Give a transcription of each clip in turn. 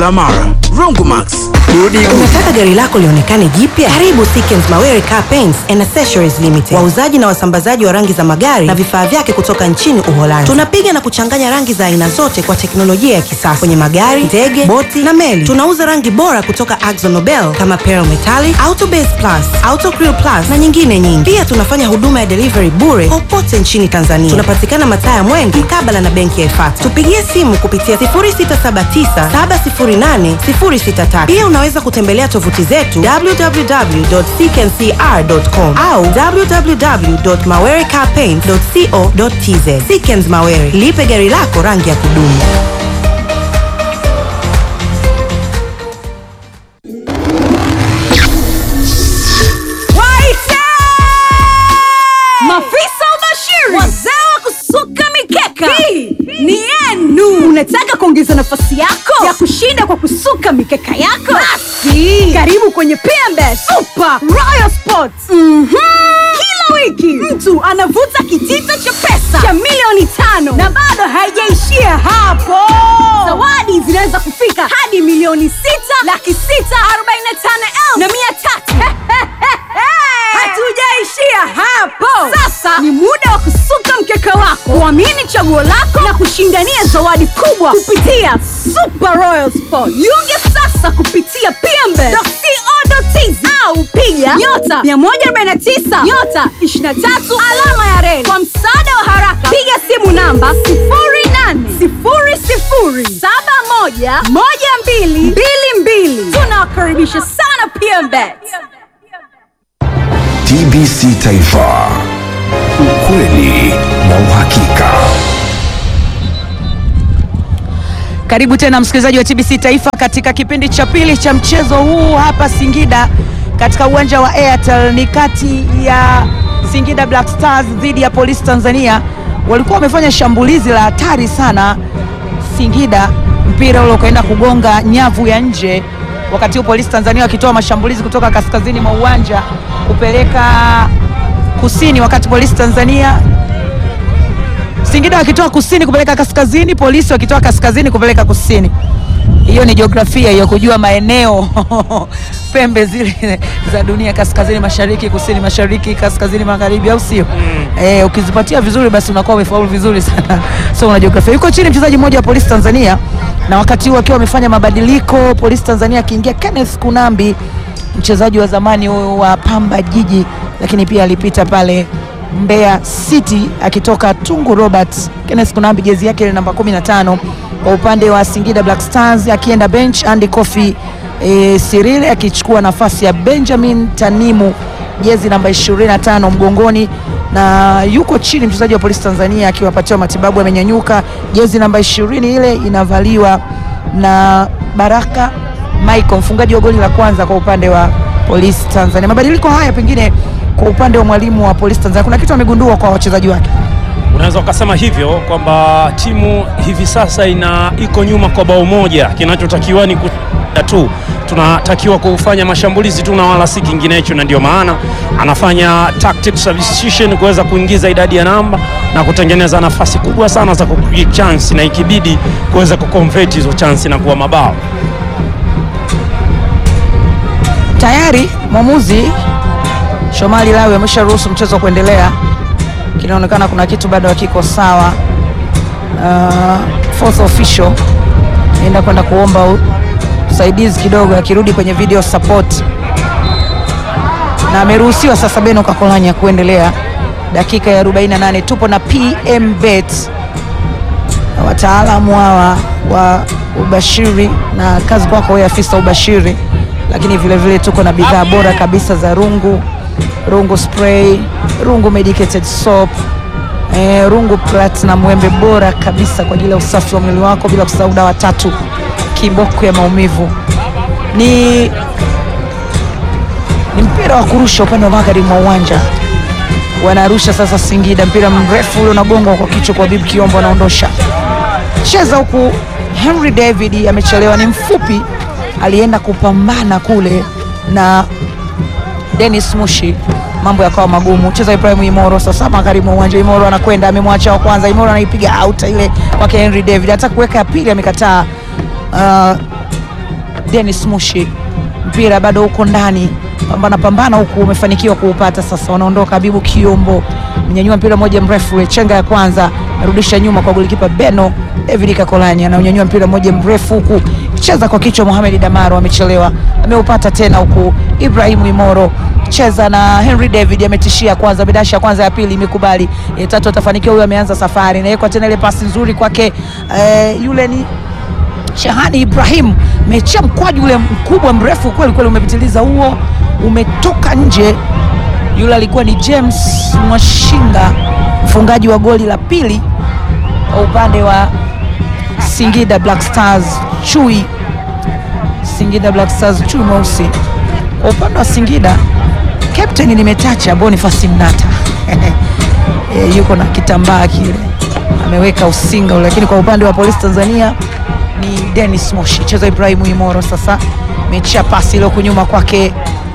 kila mara. Rongomax, burudika. Unataka gari lako lionekane jipya? Karibu Sikens Mawere Car Paints and Accessories Limited, wauzaji na wasambazaji wa rangi za magari na vifaa vyake kutoka nchini Uholanzi. Tunapiga na kuchanganya rangi za aina zote kwa teknolojia ya kisasa kwenye magari, ndege, boti na meli. Tunauza rangi bora kutoka Akzo Nobel kama Pearl Metallic, Auto Base Plus, Auto Crew Plus na nyingine nyingi. Pia tunafanya huduma ya delivery bure popote nchini Tanzania. Tunapatikana mataa ya Mwenge mkabala na benki ya Ifata. Tupigie simu kupitia 0679708063. Pia unaweza kutembelea tovuti zetu www.ckncr.com au www.mawerecarpaint.co.tz. Sikens Mawere, lipe gari lako rangi ya kudumu. Waite! Mafisa ubashiri, wazee wa kusuka mikeka, hii ni yenu. Unataka kuongeza nafasi yako ya kushinda kwa kusuka mikeka yako? Basi karibu kwenye PMB Super Royal Sports. Mhm. Kila wiki mtu anavuta kitita cha pesa cha milioni tano na bado haijaishia hapo. Zawadi zinaweza kufika hadi milioni sita laki sita arobaini na tano elfu na mia tatu. Hatujaishia hapo. Sasa ni muda wa kusuka mkeka wako, kuamini chaguo lako na kushindania zawadi kubwa kupitia Super Royal Sport. Jiunge sasa kupitia pmbe.co.tz au piga nyota 149 nyota 23 alama ya reli. Kwa msaada wa haraka, piga simu namba 0800711222. Tunawakaribisha sana PMBet. TBC Taifa, ukweli na uhakika. Karibu tena msikilizaji wa TBC Taifa katika kipindi cha pili cha mchezo huu hapa Singida katika uwanja wa Airtel. Ni kati ya Singida Black Stars dhidi ya Polisi Tanzania. Walikuwa wamefanya shambulizi la hatari sana Singida, mpira ule ukaenda kugonga nyavu ya nje, wakati huu Polisi Tanzania wakitoa mashambulizi kutoka kaskazini mwa uwanja kupeleka kusini, wakati Polisi Tanzania Singida wakitoa kusini kupeleka kaskazini, polisi wakitoa kaskazini kupeleka kusini. Hiyo ni jiografia hiyo, kujua maeneo pembe zile za dunia, kaskazini mashariki, kusini mashariki, kaskazini magharibi, au sio? Eh, ukizipatia vizuri, basi unakuwa umefaulu vizuri sana. So una jiografia. Yuko chini mchezaji mmoja wa polisi Tanzania, na wakati huu akiwa wamefanya mabadiliko, polisi Tanzania akiingia Kenneth Kunambi, mchezaji wa zamani wa Pamba Jiji, lakini pia alipita pale Mbeya City akitoka Tungu Robert. Kenneth Kunambi jezi yake ile namba 15 kwa upande wa Singida Black Stars, akienda bench Andy Kofi e, Sirile akichukua nafasi ya Benjamin Tanimu jezi namba 25 mgongoni, na yuko chini mchezaji wa Polisi Tanzania akiwapatiwa matibabu, amenyanyuka. Jezi namba 20 ile inavaliwa na Baraka Michael, mfungaji wa goli la kwanza kwa upande wa Polisi Tanzania. Mabadiliko haya pengine kwa upande wa mwalimu wa Polisi Tanzania kuna kitu amegundua kwa wachezaji wake. Unaweza ukasema hivyo kwamba timu hivi sasa ina iko nyuma kwa bao moja. Kinachotakiwa ni kushinda tu, tunatakiwa kufanya mashambulizi tu na wala si kinginecho, na ndio maana anafanya tactic substitution kuweza kuingiza idadi ya namba na kutengeneza nafasi kubwa sana za kupiga chance, na ikibidi kuweza kuconvert hizo chance na kuwa mabao. Tayari mwamuzi Shomali Lawi amesharuhusu mchezo kuendelea. Kinaonekana kuna kitu bado hakiko sawa. Uh, fourth official enda kwenda kuomba u- usaidizi kidogo, akirudi kwenye video support, na ameruhusiwa sasa Beno Kakolanya kuendelea. Dakika ya 48 tupo na PM Bet na wataalamu hawa wa ubashiri, na kazi kwako wewe afisa ubashiri, lakini vile vile tuko na bidhaa bora kabisa za rungu rungu spray, rungu medicated soap, eh, rungu platinum, wembe bora kabisa kwa ajili ya usafi wa mwili wako, bila kusahau dawa tatu kiboko ya maumivu. Ni, ni mpira wa kurusha upande wa magharibi mwa uwanja, wanarusha sasa Singida, mpira mrefu ule unagongwa kwa kichwa kwa Bibi Kiombo, anaondosha cheza huku. Henry David amechelewa, ni mfupi, alienda kupambana kule na Dennis Mushi, mambo yakawa magumu. Cheza Ibrahim Imoro sasa magharibi mwa uwanja. Imoro anakwenda amemwacha wa kwanza, Imoro anaipiga out ile kwake Henry David, hata kuweka ya pili amekataa. Uh, Dennis Mushi, mpira bado uko ndani, pambana pambana huku, umefanikiwa kuupata. Sasa wanaondoka. Habibu Kiombo mnyanyua mpira moja mrefu ule, chenga ya kwanza arudisha nyuma kwa golikipa Beno David Kakolanya, anaunyanyua mpira moja mrefu huku, cheza kwa kichwa. Mohamed Damaro amechelewa, ameupata tena huku. Ibrahimu Imoro cheza na Henry David ametishia kwanza, bidasha ya kwanza, ya pili imekubali, ya tatu atafanikiwa. Huyo ameanza safari, inawekwa tena ile pasi nzuri kwake, eh, yule ni Shahani Ibrahim mechia mkwaju ule mkubwa mrefu kweli kweli, umepitiliza huo, umetoka nje. Yule alikuwa ni James Mwashinga, mfungaji wa goli la pili kwa upande wa Singida Black Stars. Chui Singida Black Stars, chui mweusi. Kwa upande wa Singida, captain nimetacha Boniface Mnata e, yuko na kitambaa kile ameweka usinga ule, lakini kwa upande wa Polisi Tanzania ni Dennis Moshi, cheza Ibrahimu Imoro. Sasa mechia pasi ile kunyuma kwake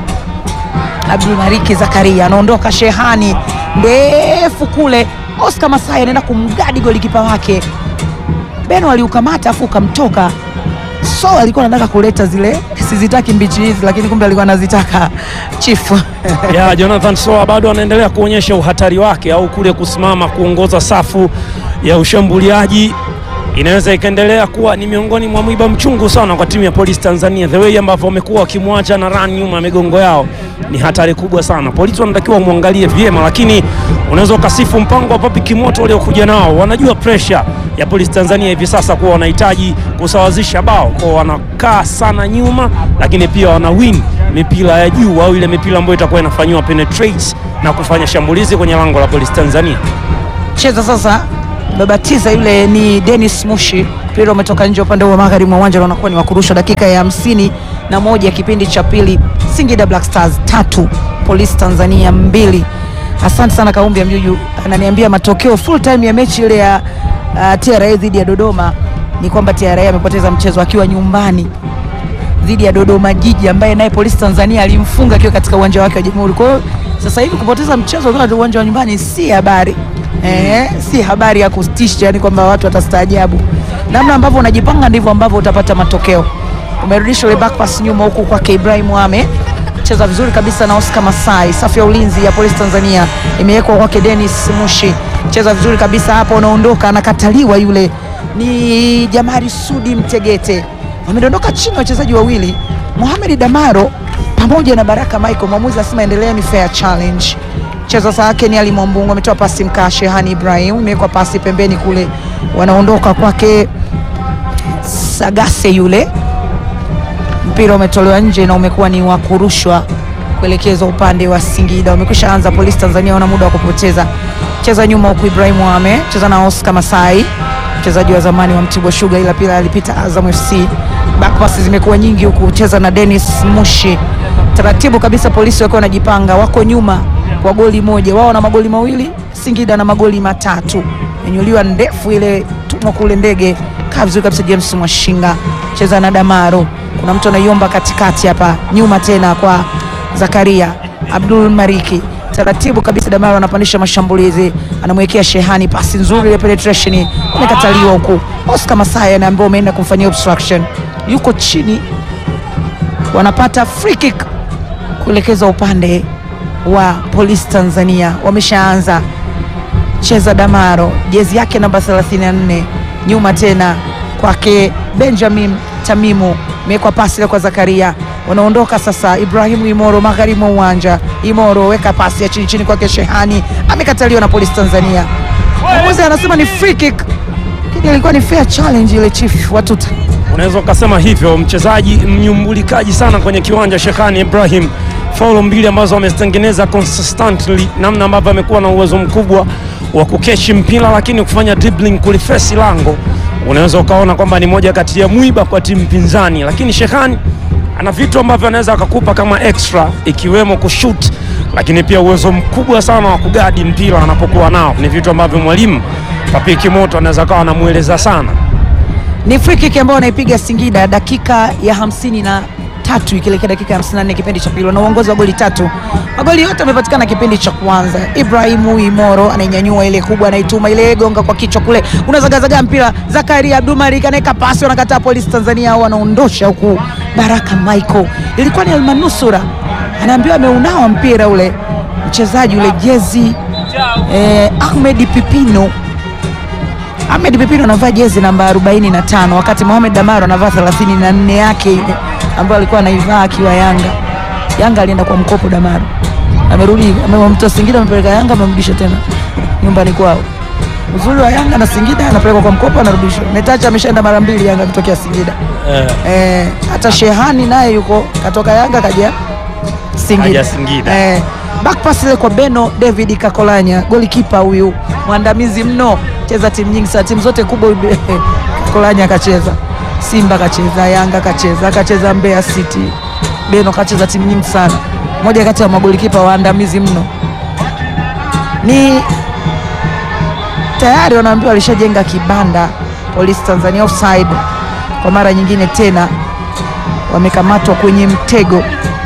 Abdul Mariki Zakaria, anaondoka Shehani ndefu kule, Oscar Masai anaenda kumgadi golikipa wake Beno aliukamata afu ukamtoka. So alikuwa anataka kuleta zile sizitaki mbichi hizi, lakini kumbe alikuwa anazitaka chifu ya Jonathan Soa bado anaendelea kuonyesha uhatari wake, au kule kusimama kuongoza safu ya ushambuliaji inaweza ikaendelea kuwa ni miongoni mwa mwiba mchungu sana kwa timu ya Polisi Tanzania. The way ambavyo wamekuwa wakimwacha na run nyuma ya migongo yao ni hatari kubwa sana. Polisi wanatakiwa wamwangalie vyema, lakini unaweza ukasifu mpango wa Papi Kimoto waliokuja nao. Wanajua pressure ya Polisi Tanzania hivi sasa kuwa wanahitaji kusawazisha bao, kwa wanakaa sana nyuma, lakini pia wana win mipira ya juu au ile mipira ambayo itakuwa inafanyiwa penetrate na kufanya shambulizi kwenye lango la Polisi Tanzania. cheza sasa babatiza yule ni Dennis Mushi, mpira umetoka nje upande wa magharibi mwa uwanja na unakuwa ni wa kurusha. Dakika ya hamsini na moja kipindi cha pili, Singida Black Stars tatu Polisi Tanzania mbili. Asante sana Kaumbi ya Mjuju ananiambia matokeo full time ya mechi ile ya uh, TRA dhidi ya Dodoma ni kwamba TRA amepoteza mchezo akiwa nyumbani dhidi ya Dodoma Jiji ambaye naye Polisi Tanzania alimfunga akiwa katika uwanja wake wa Jamhuri. Kwa hiyo sasa hivi kupoteza mchezo katika uwanja wa nyumbani si habari eh, si habari ya kutisha, yani kwamba watu watastaajabu. Namna ambavyo unajipanga ndivyo ambavyo utapata matokeo. Umerudisha ile back pass nyuma huku kwake Ibrahim Ame cheza vizuri kabisa na Oscar Masai. Safu ya ulinzi ya Polisi Tanzania imewekwa kwake Dennis Mushi, cheza vizuri kabisa hapo, unaondoka, anakataliwa yule ni Jamari Sudi Mtegete wamedondoka chini wachezaji wawili Mohamed Damaro pamoja na Baraka Michael. Mwamuzi asema endelea, ni fair challenge. Cheza saa yake ni Ali Mwambungu ametoa pasi mkaa Shehani Ibrahim, imewekwa pasi pembeni kule, wanaondoka kwake Sagase yule, mpira umetolewa nje na umekuwa ni wa kurushwa kuelekezwa upande wa Singida. Wamekwisha anza Polisi Tanzania, wana muda wa kupoteza. Cheza nyuma huku Ibrahim Wame cheza na Oscar Masai mchezaji wa zamani wa Mtibwa Sugar, ila pia alipita Azam FC. Back passes zimekuwa nyingi huku, cheza na Dennis Mushi taratibu kabisa. Polisi wakiwa wanajipanga, wako nyuma kwa goli moja, wao na magoli mawili, Singida na magoli matatu. Menyuliwa ndefu ile tumwa kule ndege, kaa vizuri kabisa. James Mwashinga cheza na Damaro, kuna mtu anaiomba katikati hapa, nyuma tena kwa Zakaria Abdul Mariki taratibu kabisa Damaro anapandisha mashambulizi, anamwekea Shehani pasi nzuri, ile penetration imekataliwa huku. Oscar Masai anaambiwa umeenda kumfanyia obstruction, yuko chini, wanapata free kick kuelekeza upande wa Polisi Tanzania. Wameshaanza cheza Damaro, jezi yake namba 34, nyuma tena kwake Benjamin Tamimu, imewekwa pasi ile kwa Zakaria wanaondoka sasa. Ibrahimu Imoro magharibi mwa uwanja. Imoro weka pasi ya chini chini kwake Shehani, amekataliwa na Polisi Tanzania. Mwamuzi anasema ni free kick, lakini ilikuwa ni fair challenge ile. Chief Watuta Unaweza ukasema hivyo, mchezaji mnyumbulikaji sana kwenye kiwanja Shekani Ibrahim, faulo mbili ambazo amezitengeneza consistently, namna ambavyo amekuwa na uwezo mkubwa wa kukeshi mpira, lakini kufanya dribbling kulifesi lango, unaweza ukaona kwamba ni moja kati ya mwiba kwa timu pinzani, lakini Shekani ana vitu ambavyo anaweza akakupa kama extra, ikiwemo kushoot, lakini pia uwezo mkubwa sana wa kugadi mpira anapokuwa nao. Ni vitu ambavyo mwalimu Papi Kimoto anaweza kawa anamueleza sana. ni free kick ambayo anaipiga Singida dakika ya hamsini na tatu ikielekea dakika ya 54 kipindi cha pili, na uongozi wa goli tatu. Magoli yote yamepatikana kipindi cha kwanza. Ibrahimu Imoro anainyanyua ile kubwa, anaituma ile gonga kwa kichwa kule, unazagazaga mpira. Zakaria Abdul Malik anaweka pasi, wanakataa Polisi Tanzania, au wanaondosha huku Baraka Michael, ilikuwa ni almanusura, anaambiwa ameunawa mpira ule mchezaji ule jezi eh, Ahmed Pipino Ahmed Pipino anavaa jezi namba 45 wakati Mohamed Damaro anavaa 34 yake ile ambayo alikuwa anaivaa akiwa Yanga. Yanga alienda kwa mkopo Damaro, amerudi amemtoa Singida, amepeleka Yanga, amemrudisha tena nyumbani kwao. Uzuri wa Yanga na Singida, anapelekwa kwa mkopo, anarudishwa. Metacha ameshaenda mara mbili Yanga kutokea Singida. Eh, Eh, hata Shehani naye yuko katoka Yanga kaja Singida. Kaja Singida. Eh, back pass ile kwa Beno David Kakolanya, golikipa huyu mwandamizi mno, cheza timu nyingi sana, timu zote kubwa huyu Kakolanya akacheza. Simba kacheza, Yanga kacheza, kacheza Mbeya City. Beno kacheza timu nyingi sana, moja kati ya magolikipa waandamizi mno. Ni tayari wanaambiwa alishajenga kibanda Polisi Tanzania offside kwa mara nyingine tena, wamekamatwa kwenye mtego.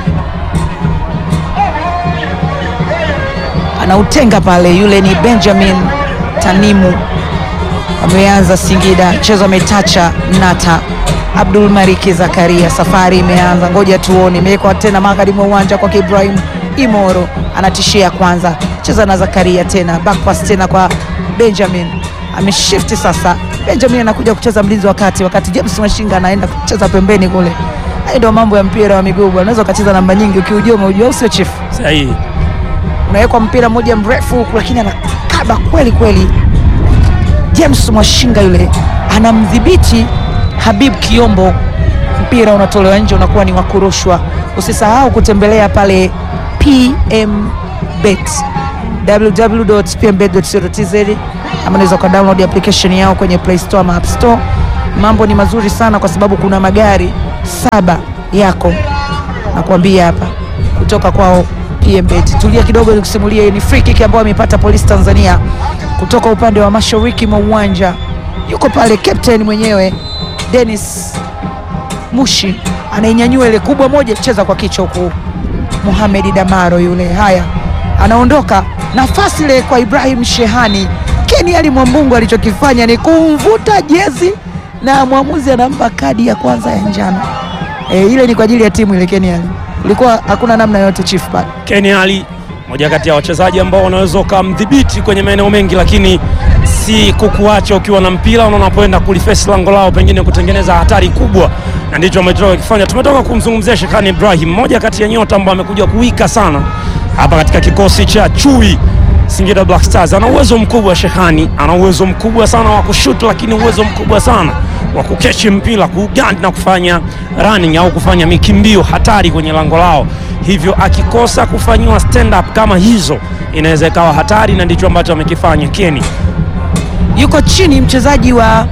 Anautenga pale, yule ni Benjamin Tanimu, ameanza Singida, mchezo ametacha Nata Abdul Mariki Zakaria, safari imeanza, ngoja tuone. Imewekwa tena magharibi mwa uwanja kwake Ibrahim Imoro, anatishia kwanza, cheza na Zakaria tena, back pass tena kwa Benjamin, ameshifti sasa. Benjamin anakuja kucheza mlinzi wa kati, wakati James Mashinga anaenda kucheza pembeni kule. Hayo ndio mambo ya mpira wa miguu bwana, unaweza ukacheza namba nyingi ukiujua, umeujua, au sio chief? sahihi. unawekwa mpira mmoja mrefu huku, lakini anakaba kweli kweli. James Mwashinga yule anamdhibiti Habib Kiombo, mpira unatolewa nje, unakuwa ni wa kurushwa. Usisahau kutembelea pale PMBet www.pmbet.co.tz ama unaweza uka download application yao kwenye Play Store ama App Store. Mambo ni mazuri sana kwa sababu kuna magari saba yako nakwambia hapa kutoka kwao PMBet. Tulia kidogo nikusimulie, hii ni free kick ambayo amepata Polisi Tanzania kutoka upande wa mashariki mwa uwanja. Yuko pale captain mwenyewe Dennis Mushi anainyanyua ile kubwa moja, cheza kwa kichwa huku Mohamed Damaro yule. Haya, anaondoka nafasi ile kwa Ibrahim Shehani. Keni Ali Mwambungu alichokifanya ni kumvuta jezi na mwamuzi anampa kadi ya kwanza ya njano. E, ile ni kwa ajili ya timu ile Keni Ali, ulikuwa hakuna namna yote chief pale. Ken Ali moja kati ya wachezaji ambao wanaweza ukamdhibiti kwenye maeneo mengi, lakini si kukuacha ukiwa na mpira na unapoenda kulifesi lango lao, pengine kutengeneza hatari kubwa, na ndicho ametoka kukifanya. Tumetoka kumzungumzia Shekani Ibrahim, moja kati ya nyota ambao amekuja kuwika sana hapa katika kikosi cha chui Singida Black Stars. Ana uwezo mkubwa Shekani, ana uwezo mkubwa sana wa kushoot, lakini uwezo mkubwa sana wa kukechi mpira, kugandi na kufanya running au kufanya mikimbio hatari kwenye lango lao. Hivyo akikosa kufanyiwa stand up kama hizo, inaweza ikawa hatari, na ndicho ambacho amekifanya Keni. yuko chini mchezaji wa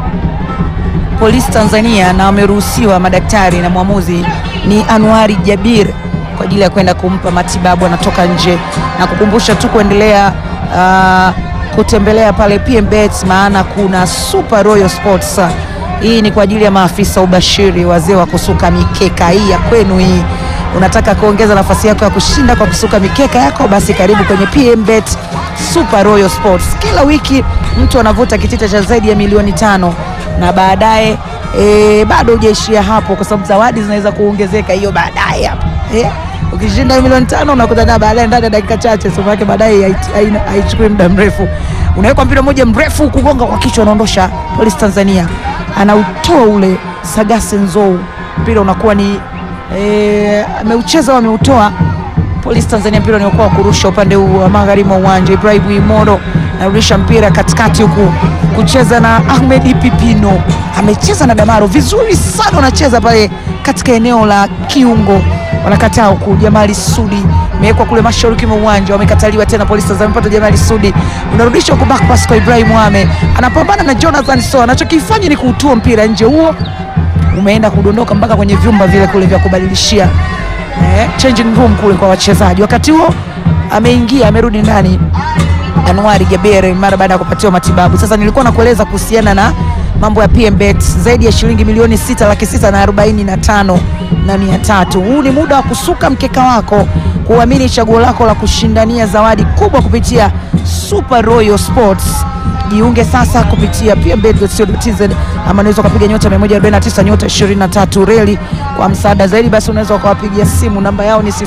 Polisi Tanzania na wameruhusiwa madaktari na mwamuzi ni Anwari Jabir kwa ajili ya kwenda kumpa matibabu, anatoka nje na kukumbusha tu kuendelea ah, kutembelea pale PMBet, maana kuna Super Royal Sports. Hii ni kwa ajili ya maafisa ubashiri, wazee wa kusuka mikeka hii ya kwenu hii unataka kuongeza nafasi yako ya kushinda kwa kusuka mikeka yako, basi karibu kwenye PMBet Super Royal Sports. Kila wiki mtu anavuta kitita cha zaidi ya milioni tano na baadaye e, bado hujaishia hapo, kwa sababu zawadi zinaweza kuongezeka hiyo baadaye hapo eh? Ukishinda hiyo milioni tano unakuta na baadaye ndani ya dakika chache, somo yake baadaye haiti- haina- haichukui muda mrefu, unawekwa mpira mmoja mrefu kugonga kwa kichwa, unaondosha Polisi Tanzania, anautoa ule Sagase Nzou, mpira unakuwa ni e, ameucheza au ameutoa Polisi Tanzania mpira unaokuwa kurusha upande huu wa magharibi mwa uwanja. Ibrahim Imoro anarudisha mpira katikati huku kucheza na Ahmed Pipino, amecheza na Damaro vizuri sana, wanacheza pale katika eneo la kiungo, wanakataa huku. Jamali Sudi imewekwa kule mashariki mwa uwanja, wamekataliwa tena. Polisi Tanzania mpata Jamali Sudi, unarudisha huku back pass kwa Ibrahim Wame, anapambana na Jonathan So, anachokifanya ni kuutua mpira nje, huo umeenda kudondoka mpaka kwenye vyumba vile kule vya kubadilishia eh, changing room kule kwa wachezaji. Wakati huo ameingia amerudi ndani Anwari Jabere mara baada ya kupatiwa matibabu. Sasa nilikuwa nakueleza kuhusiana na mambo ya PMBet zaidi ya shilingi milioni sita laki sita na arobaini na tano na mia tatu. Huu ni muda wa kusuka mkeka wako, kuamini chaguo lako la kushindania zawadi kubwa kupitia Super Royal Sports. Jiunge sasa kupitia pmbet.co.tz ama unaweza ukapiga nyota 149 nyota 23 reli. Kwa msaada zaidi, basi unaweza ukawapigia simu, namba yao ni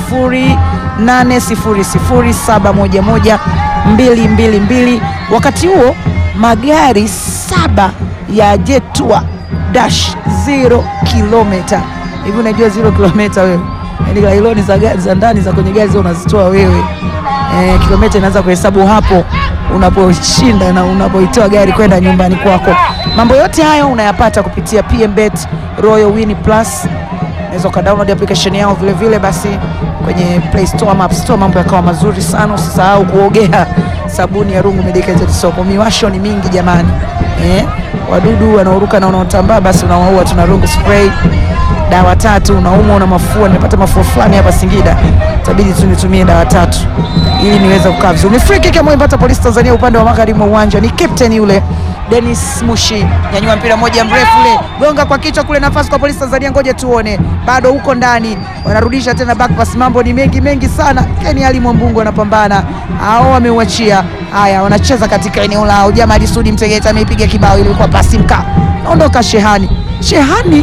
0800711222. Wakati huo magari saba ya Jetua dash 0 kilomita hivi. Unajua 0 kilomita wewe? Yaani lailoni za gari za ndani za kwenye gari zio unazitoa wewe eh, kilomita inaanza kuhesabu hapo unaposhinda na unapoitoa gari kwenda nyumbani kwako. Mambo yote hayo unayapata kupitia PMBet Royal Win Plus. Unaweza ukadownload application yao vile vile, basi kwenye Play Store ama App Store, mambo yakawa mazuri sana. Usisahau kuogea sabuni ya Rungu Medicated Soap. Miwasho ni mingi jamani, eh, wadudu wanaoruka na wanaotambaa, basi unawaua. Tuna Rungu spray dawa tatu, unaumwa una mafua. Nimepata mafua fulani hapa Singida, itabidi tu nitumie dawa tatu ili niweze kukaa vizuri. Ni free kick ambayo imepata Polisi Tanzania upande wa magharibi mwa uwanja, ni captain yule Dennis Mushi, nyanyua mpira moja mrefu ule, gonga kwa kichwa kule, nafasi kwa Polisi Tanzania, ngoja tuone, bado huko ndani, wanarudisha tena back pass. Mambo ni mengi mengi sana. Ken Ali Mwambungu anapambana, hao wameuachia. Haya, wanacheza katika eneo lao. Jamali Sudi Mtegeta ameipiga kibao, ilikuwa pasi mka, naondoka Shehani, Shehani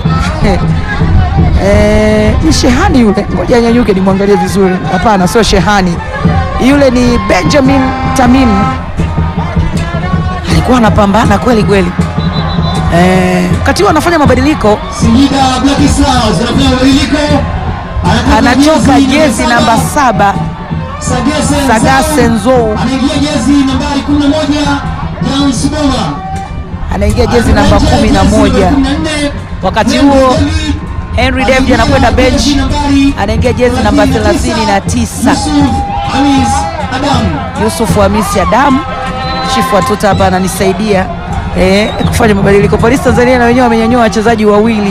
Eh, ni Shehani yule, ngoja nyanyuke nimwangalie vizuri. Hapana, sio Shehani yule, ni Benjamin Tamim, alikuwa anapambana kweli kweli. Eh, wakati huo anafanya mabadiliko, Singida Black Stars anafanya mabadiliko. anatoka jezi namba saba Sagase Sagase Nzou, anaingia jezi nambari 11 Brown Siboma. anaingia jezi namba kumi na moja. Wakati huo Henry David anakwenda bench, anaingia jezi namba thelathini na tisa. Hamis Adam Yusuf Hamisi Adamu, chifu wa tuta hapa ananisaidia eh, kufanya mabadiliko. Polisi Tanzania na wenyewe wamenyanyua wachezaji wawili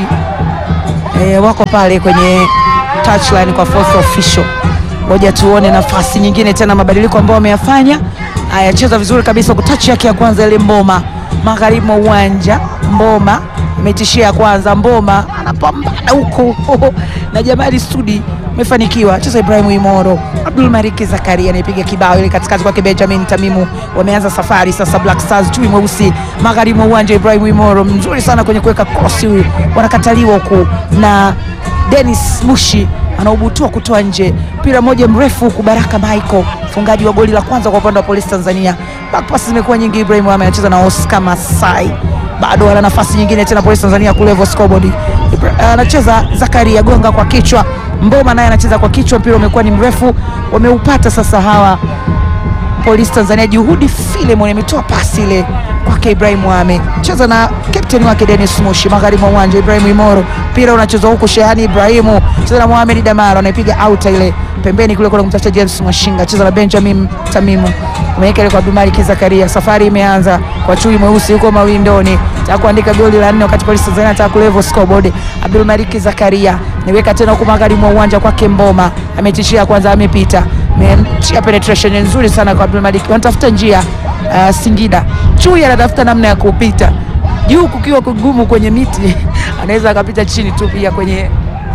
eh, wako pale kwenye touchline kwa fourth official. Ngoja tuone nafasi nyingine tena, mabadiliko ambayo wameyafanya. Haya, cheza vizuri kabisa kwa touch yake ya kwanza ile Mboma, magharibi mwa uwanja. Mboma ametishia ya kwanza, Mboma anapambana huko na Jamali Sudi amefanikiwa cheza Ibrahim Imoro, Abdul Mariki Zakaria anayepiga kibao ile katikati kwake Benjamin Tamimu. Wameanza safari sasa, Black Stars chui mweusi magharibi mwa uwanja. Ibrahim Imoro mzuri sana kwenye kuweka cross, huyu wanakataliwa huku na Dennis Mushi anaubutua kutoa nje mpira moja mrefu huku. Baraka Michael mfungaji wa goli la kwanza kwa upande wa Polisi Tanzania. Back pass zimekuwa nyingi. Ibrahim Ame anacheza na Oscar Masai, bado ana nafasi nyingine tena Polisi Tanzania kulevo scoreboard. Ibra- Anacheza Zakaria gonga kwa kichwa, Mboma naye anacheza kwa kichwa, mpira umekuwa ni mrefu, wameupata sasa hawa Polisi Tanzania. Juhudi Filemon ametoa pasi ile kwake Ibrahim Wame, cheza na kapteni wake Dennis Mushi magharibi mwa uwanja. Ibrahim Imoro, mpira unachezwa huku, Shehani Ibrahimu cheza na Mohamed Damaro, anaipiga out ile pembeni kule, kuna kumtafuta James Mwashinga, cheza na Benjamin Tamimu, ameweka ile kwa Abdulmalik Zakaria. Safari imeanza kwa chui mweusi huko mawindoni, taka kuandika goli la nne, wakati Polisi Tanzania anataka kulevel scoreboard. Abdulmalik Zakaria niweka tena huku magharibi mwa uwanja kwake Mboma, ametishia kwanza, amepita Ametia penetration nzuri sana kwa Abdul Malik, wanatafuta njia uh, Singida. Chui anatafuta namna ya kupita juu, kukiwa kugumu kwenye miti anaweza akapita chini tu pia kwenye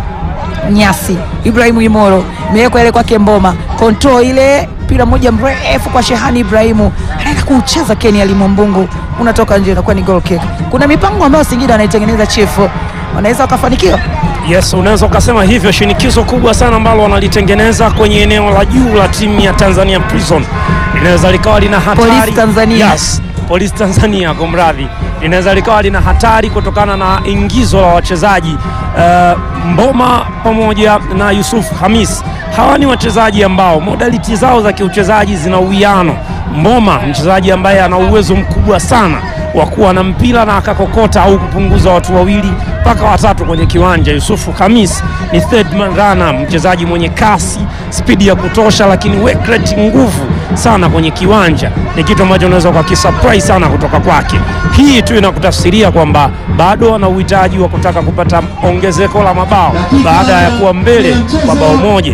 nyasi. Ibrahimu Imoro imewekwa ile kwake Mboma, control ile mpira moja mrefu kwa Shehani Ibrahimu, anaenda kuucheza Keni Alimwambungu, unatoka nje, inakuwa ni goal kick. Kuna mipango ambayo Singida wanaitengeneza chifu, wanaweza wakafanikiwa. Yes, unaweza ukasema hivyo. Shinikizo kubwa sana ambalo wanalitengeneza kwenye eneo la juu la timu ya Tanzania Prison linaweza likawa lina hatari. Polisi Tanzania. Yes, Polisi Tanzania, kwa mradhi, linaweza likawa lina hatari kutokana na ingizo la wachezaji uh, Mboma pamoja na Yusuf Hamis. Hawa ni wachezaji ambao modality zao za kiuchezaji zina uwiano. Mboma mchezaji ambaye ana uwezo mkubwa sana wa kuwa na mpira na akakokota au kupunguza watu wawili mpaka watatu kwenye kiwanja. Yusufu Hamis ni third man runner, mchezaji mwenye kasi, spidi ya kutosha, lakini work rate, nguvu sana kwenye kiwanja. Ni kitu ambacho unaweza ukakisurprise sana kutoka kwake. Hii tu inakutafsiria kwamba bado ana uhitaji wa kutaka kupata ongezeko la mabao baada ya kuwa mbele kwa bao moja.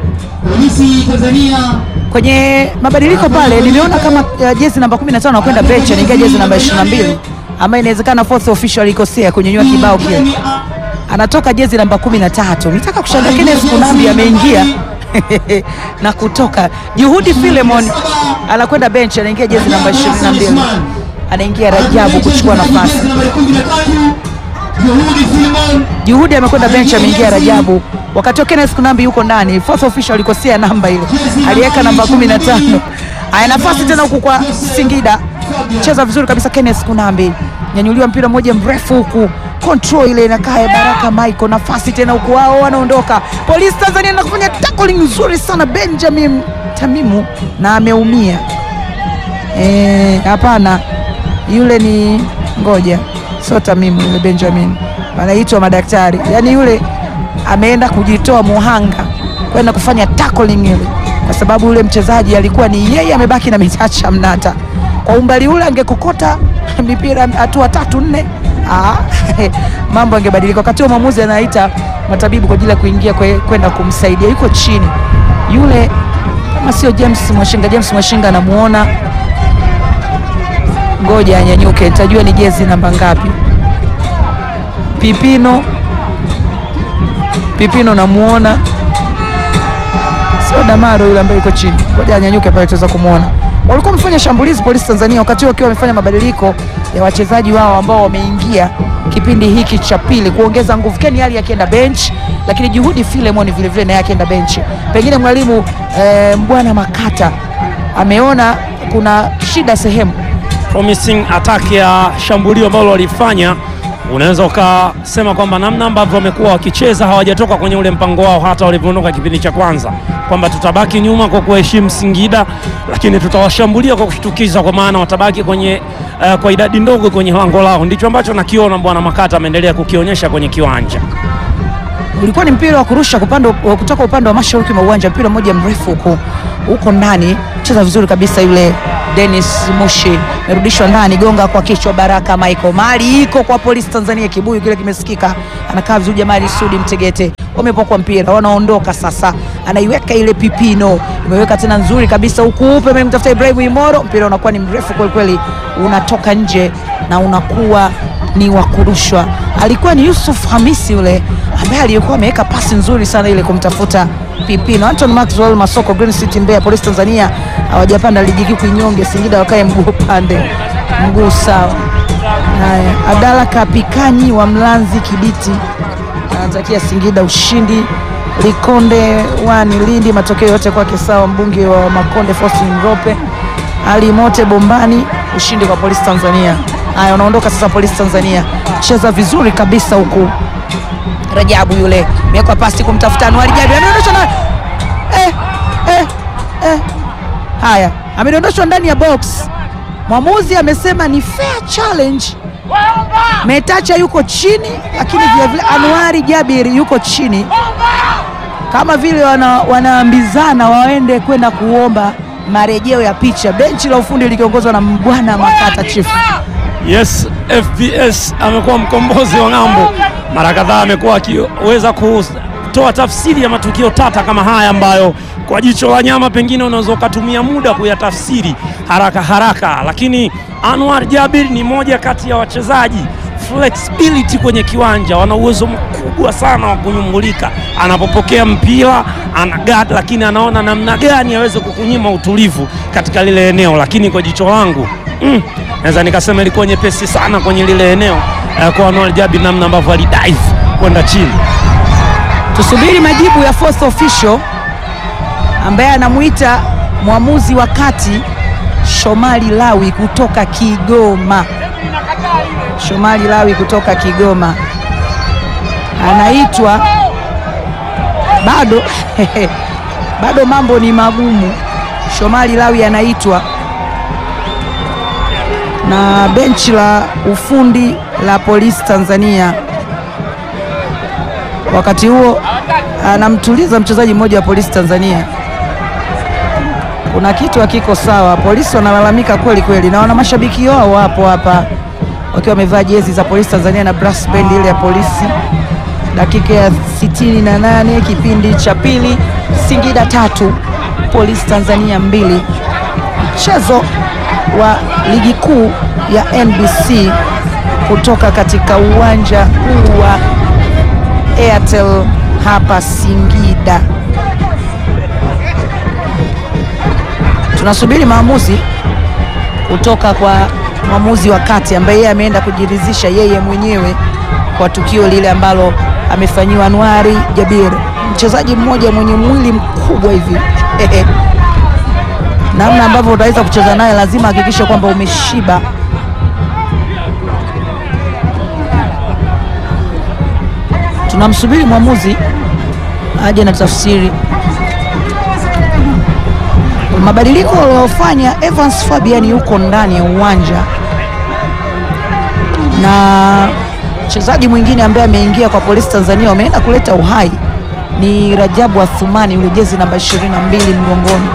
Polisi Tanzania kwenye mabadiliko pale nimeona kama uh, jezi namba 15 anakwenda bench anaingia jezi namba 22 ambayo inawezekana fourth official alikosea kunyanyua kibao kile, anatoka jezi namba 13. Nitaka kushangaa Kenneth Kunambi ameingia na kutoka. Juhudi Filemon anakwenda bench anaingia jezi namba 22. anaingia Rajabu kuchukua nafasi. Nambari 13 Juhudi Filimon Juhudi amekwenda bench, ameingia Rajabu, wakati wa Kenneth Kunambi yuko ndani. Fourth official alikosea namba ile, aliweka namba 15. Haya, nafasi tena huku kwa Singida, cheza vizuri kabisa Kenneth Kunambi, nyanyuliwa mpira mmoja mrefu huku control ile inakaa ya Baraka Michael, nafasi tena huku, wao wanaondoka. Polisi Tanzania na kufanya tackling nzuri sana Benjamin Tamimu, na ameumia Eh, hapana, yule ni ngoja, sio Tamimu, yule Benjamin anaitwa madaktari. Yaani yule ameenda kujitoa muhanga kwenda kufanya tackling ile, kwa sababu yule mchezaji alikuwa ni yeye, amebaki na michacha mnata. Kwa umbali ule angekokota mipira hatua tatu nne, ah, mambo angebadilika. Wakati huo mwamuzi anaita matabibu kwa ajili ya kuingia kwe- kwenda kumsaidia, yuko chini yule, kama sio James Mwashinga. James Mwashinga anamuona ngoja anyanyuke, nitajua ni jezi namba ngapi. Pipino, Pipino namuona, sio Damaro yule ambaye yuko chini. Ngoja anyanyuke pale, tuweza kumwona. Walikuwa wamefanya shambulizi polisi Tanzania, wakati huo wakiwa wamefanya mabadiliko ya wachezaji wao ambao wameingia kipindi hiki cha pili kuongeza nguvu. Ken Ali akienda bench, lakini Juhudi Filemon vile vile naye akienda bench. Pengine mwalimu eh, Mbwana Makata ameona kuna shida sehemu promising attack ya shambulio ambalo walifanya, unaweza ukasema kwamba namna ambavyo wamekuwa wakicheza hawajatoka kwenye ule mpango wao, hata walivyoondoka kipindi cha kwanza, kwamba tutabaki nyuma kwa kuheshimu Singida, lakini tutawashambulia kwa kushtukiza, kwa maana watabaki kwenye eh, kwa idadi ndogo kwenye lango lao. Ndicho ambacho nakiona bwana Makata ameendelea kukionyesha kwenye kiwanja. ulikuwa ni mpira wa kurusha kupanda, wa kutoka upande wa mashariki mwa uwanja, mpira mmoja mrefu huko huko ndani, cheza vizuri kabisa yule Dennis Mushi, merudishwa ndani, gonga kwa kichwa Baraka Michael, mali iko kwa polisi Tanzania, kibuyu kile kimesikika, anakaa vizuri Jamali Sudi Mtegete, wamepokwa mpira, wanaondoka sasa, anaiweka ile Pipino, imeweka tena nzuri kabisa huku upe amemtafuta Ibrahim Imoro, mpira unakuwa ni mrefu kweli kweli, unatoka nje na unakuwa ni wa kurushwa. Alikuwa ni Yusuf Hamisi yule ambaye aliyekuwa ameweka pasi nzuri sana ile kumtafuta Pipino. Anton Maxwell Masoko, Green City Mbeya, Polisi Tanzania hawajapanda ligi kuu kinyonge, Singida wakae mguu pande mguu sawa. Haya, Abdalla Kapikanyi wa Mlanzi Kibiti anatakia Singida ushindi. Likonde wani Lindi, matokeo yote kwake sawa. Mbunge wa Makonde Faustin Mrope Ali Mote Bombani, ushindi kwa Polisi Tanzania. Haya, unaondoka sasa Polisi Tanzania, cheza vizuri kabisa huku. Rajabu yule imewekwa pasi kumtafuta Anuari Jabir, ameondoshwa na eh, eh, eh. Haya, amedondoshwa ndani ya box. Mwamuzi amesema ni fair challenge. Metacha yuko chini, lakini vilevile Anuari Jabir yuko chini, kama vile wana, wanaambizana waende kwenda kuomba marejeo ya picha. Benchi la ufundi likiongozwa na Mbwana Makata Chief. Yes, FBS amekuwa mkombozi wa ng'ambo. Mara kadhaa amekuwa akiweza kutoa tafsiri ya matukio tata kama haya ambayo kwa jicho la nyama pengine unaweza ukatumia muda kuyatafsiri haraka haraka, lakini Anwar Jabir ni moja kati ya wachezaji flexibility kwenye kiwanja, wana uwezo mkubwa sana wa kunyumbulika. Anapopokea mpira ana guard, lakini anaona namna gani aweze kukunyima utulivu katika lile eneo, lakini kwa jicho langu mm, naweza nikasema ilikuwa nyepesi sana kwenye lile eneo eh, kwa Anwar Jabir, namna ambavyo alidive kwenda chini. Tusubiri majibu ya fourth official ambaye anamuita mwamuzi wa kati Shomali Lawi kutoka Kigoma. Shomali Lawi kutoka Kigoma anaitwa bado bado mambo ni magumu. Shomali Lawi anaitwa na benchi la ufundi la polisi Tanzania. Wakati huo anamtuliza mchezaji mmoja wa polisi Tanzania. Kuna kitu hakiko sawa, polisi wanalalamika kweli kweli, na wana mashabiki wao hapo hapa wakiwa wamevaa jezi za polisi Tanzania na brass band ile ya polisi. Dakika ya 68 kipindi cha pili, Singida tatu polisi Tanzania mbili. Mchezo wa ligi kuu ya NBC kutoka katika uwanja huu wa Airtel hapa Singida. Tunasubiri maamuzi kutoka kwa mwamuzi wa kati ambaye yeye ameenda kujiridhisha yeye mwenyewe kwa tukio lile ambalo amefanyiwa Anwari Jabir, mchezaji mmoja mwenye mwili mkubwa hivi namna ambavyo utaweza kucheza naye lazima hakikishe kwamba umeshiba. Tunamsubiri mwamuzi aje na tafsiri mabadiliko aliyofanya Evans Fabian yuko ndani ya uwanja na mchezaji mwingine ambaye ameingia kwa Polisi Tanzania wameenda kuleta uhai ni Rajabu Athumani yule jezi namba 22 mgongoni.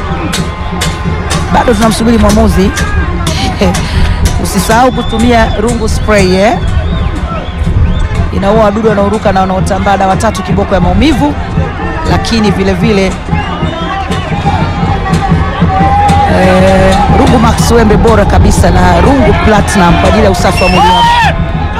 Bado tunamsubiri mwamuzi usisahau kutumia rungu spray eh? Inaua wadudu wanaoruka na wanaotambaa, dawa tatu kiboko ya maumivu, lakini vile vile eh, rungu max wembe bora kabisa na rungu platinum kwa ajili ya usafi wa mwili wako.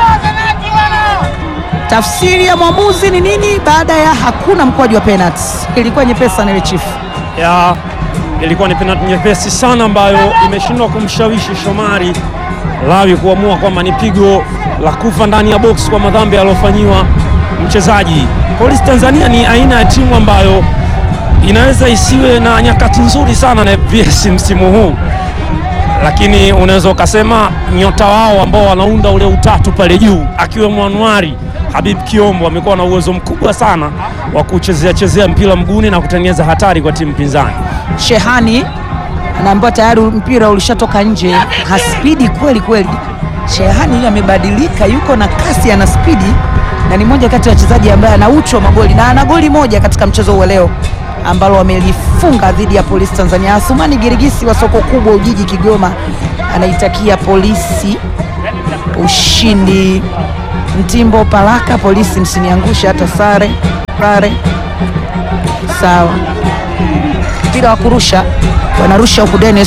Tafsiri ya mwamuzi ni nini baada ya hakuna mkwaju wa penalty? Ilikuwa nyepesi sana ile chifu. ya ilikuwa ni penalti nyepesi sana ambayo imeshindwa kumshawishi Shomari Lawi kuamua kwamba ni pigo la kufa ndani ya box kwa madhambi aliyofanyiwa mchezaji. Polisi Tanzania ni aina ya timu ambayo inaweza isiwe na nyakati nzuri sana na VS msimu huu, lakini unaweza ukasema nyota wao ambao wanaunda ule utatu pale juu akiwemo Anuari Habib Kiombo wamekuwa na uwezo mkubwa sana wa kuchezea chezea mpira mguuni na kutengeneza hatari kwa timu pinzani. Shehani anaambiwa tayari mpira ulishatoka nje, haspidi kweli kweli. Shehani amebadilika, yuko na kasi, ana spidi na ni moja kati ya wachezaji ambaye ana uchu wa magoli na ana goli moja katika mchezo huu leo ambalo wamelifunga dhidi ya Polisi Tanzania. Athumani Girigisi wa soko kubwa Ujiji Kigoma anaitakia Polisi ushindi. Mtimbo Palaka, Polisi msiniangushe hata sare sare. Sawa, mpira wa kurusha wanarusha huku Dennis